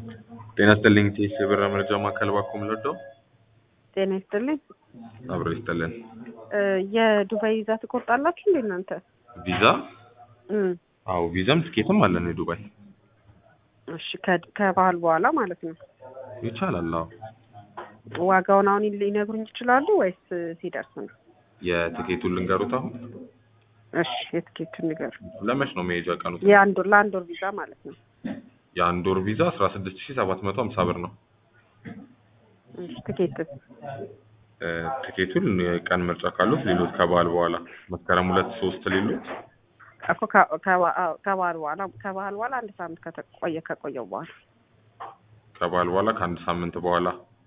ጤና ይስጥልኝ ቴስ የብር መረጃ ማዕከል ባኩም ለዶ ጤና ይስጥልኝ። አብሮ ይስጥልን። እ የዱባይ ቪዛ ትቆርጣላችሁ እንዴ እናንተ? ቪዛ እም አዎ ቪዛም ትኬትም አለን የዱባይ እሺ ከ- ከበዓል በኋላ ማለት ነው። ይቻላል። አዎ ዋጋውን አሁን ሊነግሩኝ ይችላሉ ወይስ ሲደርስ ነው? የትኬቱን ልንገሩት አሁን እሺ የትኬቱን ንገሩ። ለመች ነው መሄጃ ቀኑ? የአንድ ወር ለአንድ ወር ቪዛ ማለት ነው። የአንድ ወር ቪዛ አስራ ስድስት ሺህ ሰባት መቶ ሀምሳ ብር ነው። እሺ ትኬትስ? እ ትኬቱን የቀን ምርጫ ካሉት ሌሎት ከበዓል በኋላ መስከረም ሁለት ሶስት ሌሎት እኮ ከ- ከበ- አዎ፣ ከበዓል በኋላ ከበዓል በኋላ አንድ ሳምንት ከተቆየ ከቆየው በኋላ ከበዓል በኋላ ከአንድ ሳምንት በኋላ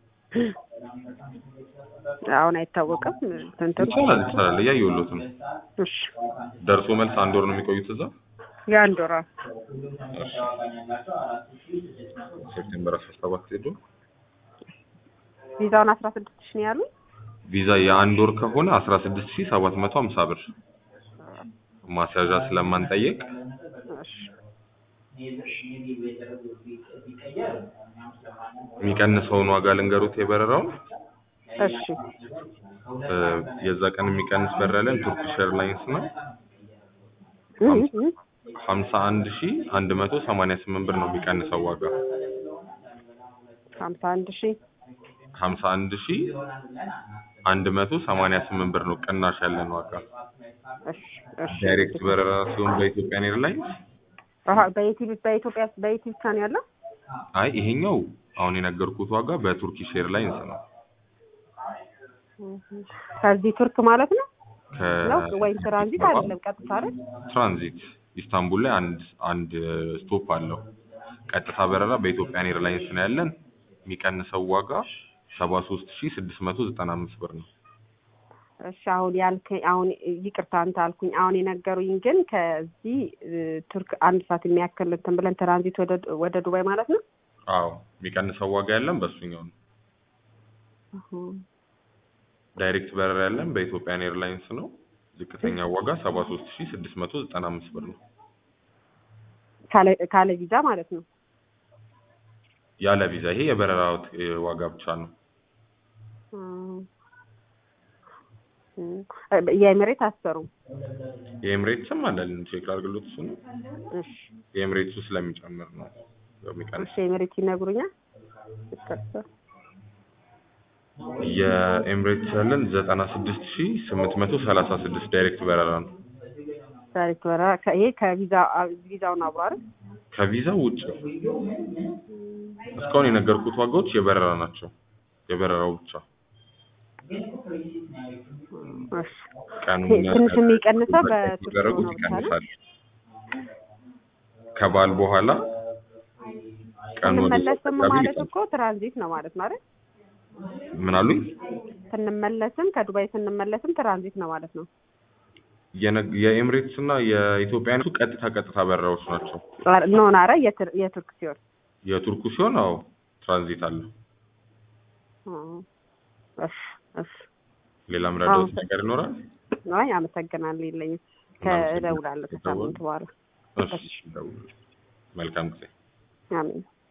አሁን አይታወቅም። ትንትን ይቻላል ይቻላል። እያየሁሎት ነው። እሺ ደርሶ መልስ አንድ ወር ነው የሚቆዩት እዛ። የአንድ ወር አዎ። እሺ ሴፕቴምበር አስራ ሰባት ሄዱ። ቪዛውን አስራ ስድስት ሺህ ነው ያሉኝ። ቪዛ የአንድ ወር ከሆነ አስራ ስድስት ሺህ ሰባት መቶ ሀምሳ ብር ማስያዣ ስለማንጠየቅ እሺ የሚቀንሰውን ዋጋ ልንገሩት የበረራውን እሺ እ የዛ ቀን የሚቀንስ በረራ ያለን ቱርኪሽ ኤርላይንስ ነው እም እም ሀምሳ አንድ ሺህ አንድ መቶ ሰማንያ ስምንት ብር ነው የሚቀንሰው ዋጋ ሀምሳ አንድ ሺህ ሀምሳ አንድ ሺህ አንድ መቶ ሰማንያ ስምንት ብር ነው ቅናሽ ያለን ዋጋ እሺ እሺ ዳይሬክት በረራ ሲሆን በኢትዮጵያን ኤርላይንስ አሀ በኢቲ በኢትዮጵያ በኢቲ ብቻ ነው ያለው? አይ ይሄኛው አሁን የነገርኩት ዋጋ በቱርኪሽ ኤርላይንስ ነው ከዚህ ቱርክ ማለት ነው ነው ከ ወይም ትራንዚት አይደለም ቀጥታ አይደል? ትራንዚት ኢስታንቡል ላይ አንድ አንድ ስቶፕ አለው። ቀጥታ በረራ በኢትዮጵያን ኤርላይንስ ነው ያለን። የሚቀንሰው ዋጋ ሰባ ሶስት ሺህ ስድስት መቶ ዘጠና አምስት ብር ነው። እሺ አሁን ያልከኝ አሁን ይቅርታ አንተ አልኩኝ። አሁን የነገሩኝ ግን ከዚህ እ፣ ቱርክ አንድ ሰዓት የሚያክል እንትን ብለን ትራንዚት ወደ ወደ ዱባይ ማለት ነው። አዎ የሚቀንሰው ዋጋ ያለን በእሱኛው ነው። ዳይሬክት በረራ ያለን በኢትዮጵያን ኤርላይንስ ነው። ዝቅተኛ ዋጋ ሰባ ሶስት ሺህ ስድስት መቶ ዘጠና አምስት ብር ነው። ካለ ካለ ቪዛ ማለት ነው። ያለ ቪዛ ይሄ የበረራው ት- ዋጋ ብቻ ነው። እም፣ እም፣ የኤምሬት አሰሩም። የኤምሬትስም አለን ቼክ ላድርግሎት እሱ ነው እሺ የኤምሬትሱ ስለሚጨምር ነው የሚቀንስ እሺ ኤምሬት ይነግሩኛል። ይቅርታ የኤምሬትስ ያለን ዘጠና ስድስት ሺህ ስምንት መቶ ሰላሳ ስድስት ዳይሬክት በረራ ነው። ዳይሬክት በረራ ከ- ይሄ ከቪዛ አ- ቪዛውን አብሮ አይደል? ከቪዛው ውጭ እስካሁን የነገርኩት ዋጋዎች የበረራ ናቸው። የበረራው ብቻ እሺ ቀኑን ትንሽ የሚቀንሰው በቱርክ ሲደረጉት ነው ብቻ ነው? ይቀንሳል። ከበዓል በኋላ ቀኑ ወደ ስንመለስም አካባቢ ማለት ይቀንሳል። እኮ ትራንዚት ነው ማለት ነው አይደል? ምን አሉኝ? ስንመለስም ከዱባይ ስንመለስም ትራንዚት ነው ማለት ነው። የነ- የኤምሬትስ እና የኢትዮጵያ ቀጥታ ቀጥታ በረራዎች ናቸው። ኖ ናረ የትር- የቱርክ ሲሆን የቱርኩ ሲሆን አዎ ትራንዚት አለው። እ፣ እሺ እሺ ሌላ ምረዳት አዎ። ነገር ይኖራል? አይ አመሰግናለሁ የለኝም። ከእደውላለሁ ከሳምንት በኋላ እሺ፣ ደውሉ። መልካም ጊዜ። አሜን